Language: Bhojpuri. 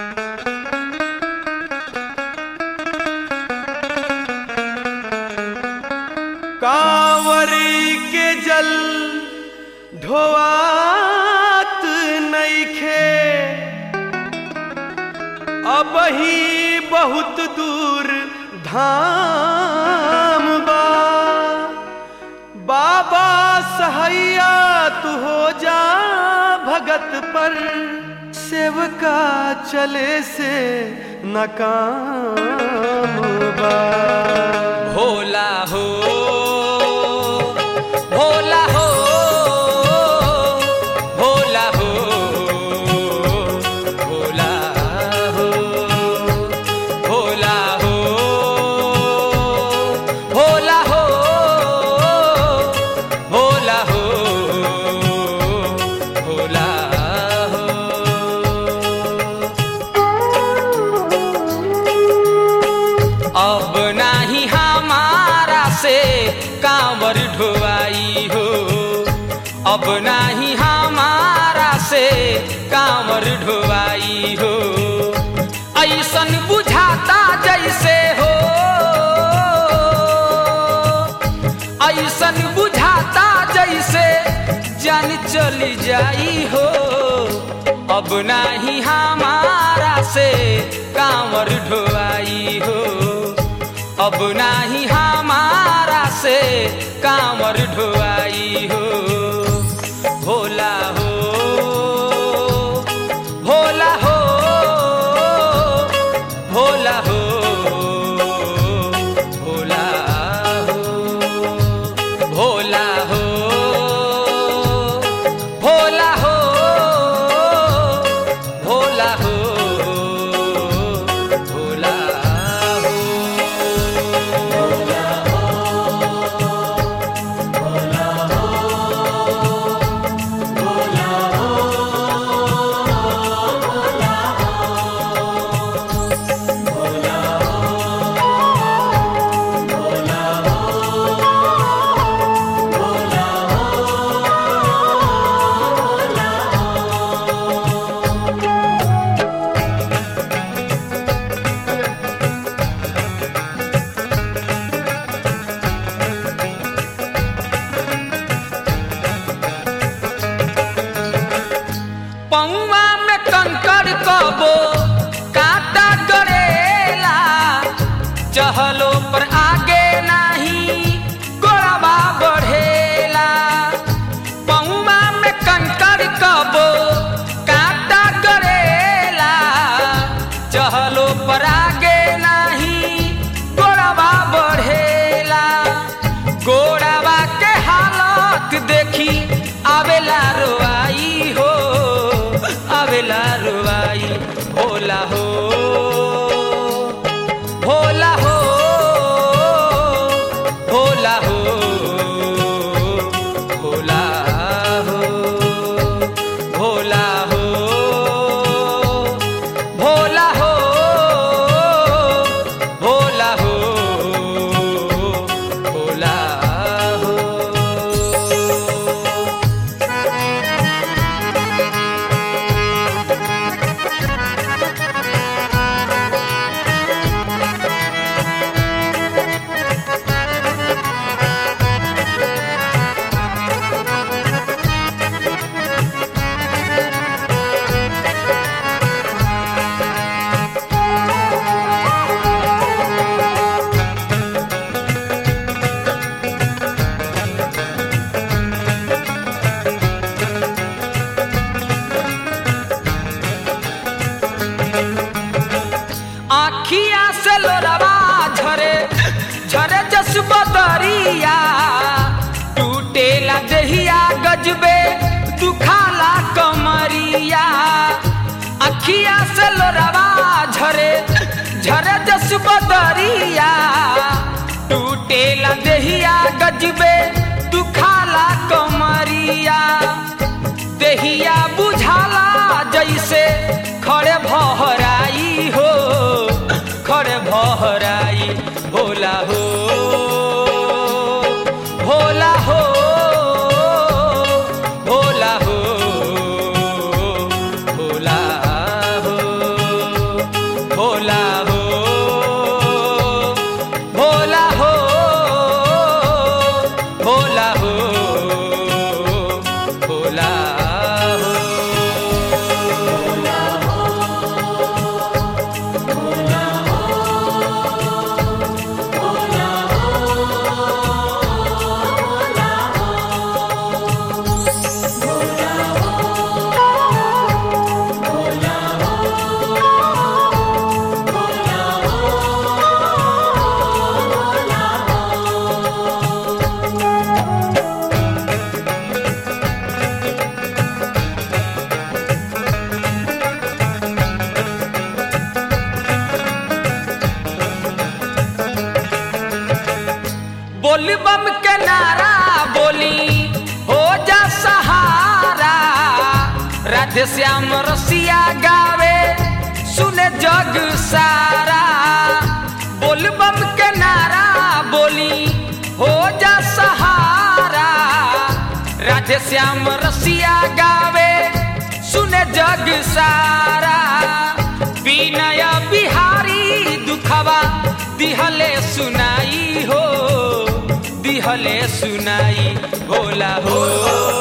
कांवरी के जल ढोआत नइखे अब ही बहुत दूर धाम बा बाबा सहैया तू हो जा भगत पर सेवका चले से नकाम बा भोला हो भोला हो भोला हो भोला हो भोला हो भोला हो भोला हो भोला हो अब नाही हमारा से कांवर ढोवाई हो अब नाही हमारा से कांवर ढोवाई हो ऐसन बुझाता जैसे हो ऐसन बुझाता जैसे जान चली जाई हो अब नाही हमारा से कांवर ढोवाई हो अब नाही हमारा से कांवर ढोवाई हो भोला हो भोला हो भोला हो भोला हो भोला हो भोला हो भोला हो भोला हो पौवा में कंकड़ कबो काटा गड़ेला चहलो पर आगे नहीं गोड़वा बढ़ेला पौवा में कंकड़ कबो काटा गड़ेला चहलो पर आगे नहीं गोड़वा बढ़ेला गोड़वा के हालत देखी आवेला रोआई हो आवेला रोआई भोला हो भोला हो भोला हो भोला हो भोला हो भोला हो भोला हो भोला हो आखिया से लोरवा झरे झरे जसबो दरिया टूटेला देहिया गजबे दुखाला कमरिया आखिया से लोरवा झरे झरे जसबो दरिया टूटेला देहिया गजबे दुखाला कमरिया देहिया बुझाला जैसे खड़े भहराई हो खड़े भहराई भोला हो भोला हो भोला हो भोला हो राधे श्याम रसिया गावे सुने जग सारा बोल बम के नारा बोली हो जा सहारा राधे श्याम रसिया गावे सुने जग सारा विनय बिहारी दुखवा दिहले सुनाई हो दिहले सुनाई भोला हो